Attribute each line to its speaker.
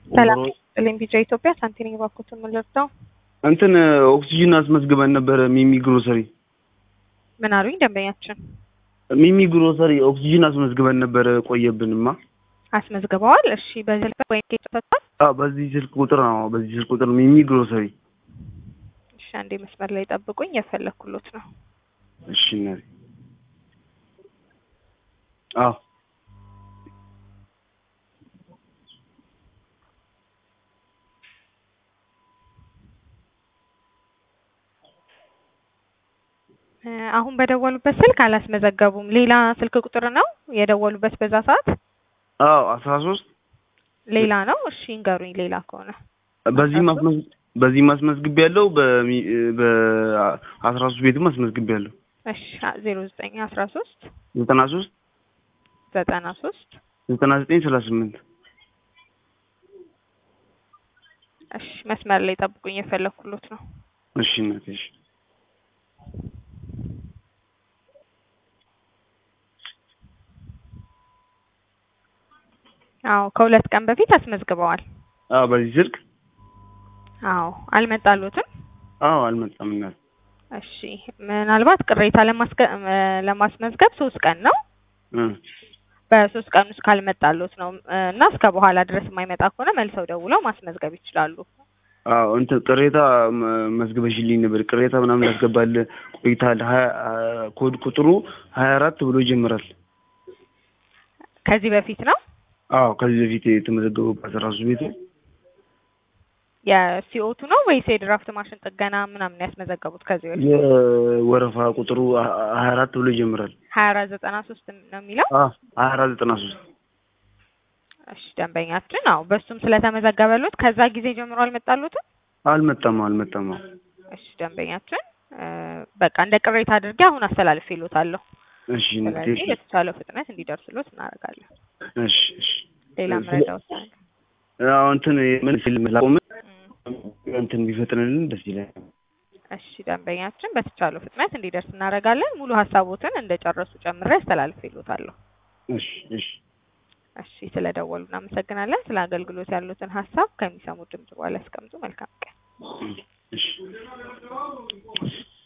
Speaker 1: ሰላም ጥልኝ ቢጫ ኢትዮጵያ ሳንቲኒ ባኮትን ምልርዳው
Speaker 2: እንትን ኦክሲጅን አስመዝግበን ነበረ ሚሚ ግሮሰሪ
Speaker 1: ምን አሉኝ ደንበኛችን
Speaker 2: ሚሚ ግሮሰሪ ኦክሲጅን አስመዝግበን ነበረ ቆየብንማ
Speaker 1: አስመዝግበዋል እሺ በዚህ ወይም ጌጭ ፈቷል
Speaker 2: አዎ በዚህ ስልክ ቁጥር ነው በዚህ ስልክ ቁጥር ሚሚ ግሮሰሪ
Speaker 1: እሺ አንዴ መስመር ላይ ጠብቁኝ የፈለኩሎት ነው
Speaker 2: እሺ እናቴ አዎ
Speaker 1: አሁን በደወሉበት ስልክ አላስመዘገቡም። ሌላ ስልክ ቁጥር ነው የደወሉበት በዛ ሰዓት?
Speaker 2: አዎ አስራ ሶስት
Speaker 1: ሌላ ነው። እሺ እንገሩኝ፣ ሌላ ከሆነ
Speaker 2: በዚህ ማስመዝ በዚህ ማስመዝግብ ያለው በአስራ ሶስት ቤትም አስመዝግብ ያለው
Speaker 1: እሺ ዜሮ ዘጠኝ አስራ ሶስት
Speaker 2: ዘጠና ሶስት
Speaker 1: ዘጠና ሶስት
Speaker 2: ዘጠና ዘጠኝ ሰላሳ ስምንት
Speaker 1: እሺ መስመር ላይ ጠብቁኝ፣ የፈለኩሎት ነው።
Speaker 2: እሺ እናቴ እሺ
Speaker 1: አዎ ከሁለት ቀን በፊት አስመዝግበዋል።
Speaker 2: አዎ በዚህ ስልክ
Speaker 1: አዎ አልመጣሉትም።
Speaker 2: አዎ አልመጣም እናቴ
Speaker 1: እሺ ምናልባት ቅሬታ ለማስመዝገብ ሶስት ቀን ነው። በሶስት ቀን ውስጥ ካልመጣሉት ነው እና እስከ በኋላ ድረስ የማይመጣ ከሆነ መልሰው ደውለው ማስመዝገብ ይችላሉ።
Speaker 2: አዎ እንትን ቅሬታ መዝግበሽልኝ ነበር። ቅሬታ ምናምን ያስገባል ቆይታል። ሀያ ኮድ ቁጥሩ ሀያ አራት ብሎ ይጀምራል።
Speaker 1: ከዚህ በፊት ነው
Speaker 2: አዎ ከዚህ በፊት የተመዘገበባት ራሱ ቤቱ
Speaker 1: የሲኦቱ ነው ወይስ የድራፍት ማሽን ጥገና ምናምን ያስመዘገቡት? ከዚህ በፊት
Speaker 2: የወረፋ ቁጥሩ ሀያ አራት ብሎ ይጀምራል።
Speaker 1: ሀያ አራት ዘጠና ሶስት ነው የሚለው
Speaker 2: ሀያ አራት ዘጠና ሶስት
Speaker 1: እሺ ደንበኛችን አዎ በሱም ስለተመዘገበሉት ከዛ ጊዜ ጀምሮ አልመጣሉትም?
Speaker 2: አልመጣም አልመጣም።
Speaker 1: እሺ ደንበኛችን በቃ እንደ ቅሬታ አድርጌ አሁን አስተላልፍ ይሉታለሁ።
Speaker 2: እሺ
Speaker 1: ስለዚህ በተቻለው ፍጥነት እንዲደርስሎት እናደርጋለን።
Speaker 2: እሺ እሺ
Speaker 1: ሌላ መረጃ ወሳኝ
Speaker 2: አዎ እንትን ምን ፊልም ላቆም እንትን ቢፈጥንልን ደስ ይላል።
Speaker 1: እሺ ደንበኛችን በተቻለው ፍጥነት እንዲደርስ እናደርጋለን። ሙሉ ሀሳቦትን እንደጨረሱ ጨምሬ አስተላልፍ ይሉታለሁ።
Speaker 2: እሺ እሺ
Speaker 1: እሺ ስለደወሉ እናመሰግናለን። ስለ አገልግሎት ያሉትን ሀሳብ ከሚሰሙ ድምጽ በኋላ ያስቀምጡ። መልካም ቀን።
Speaker 2: እሺ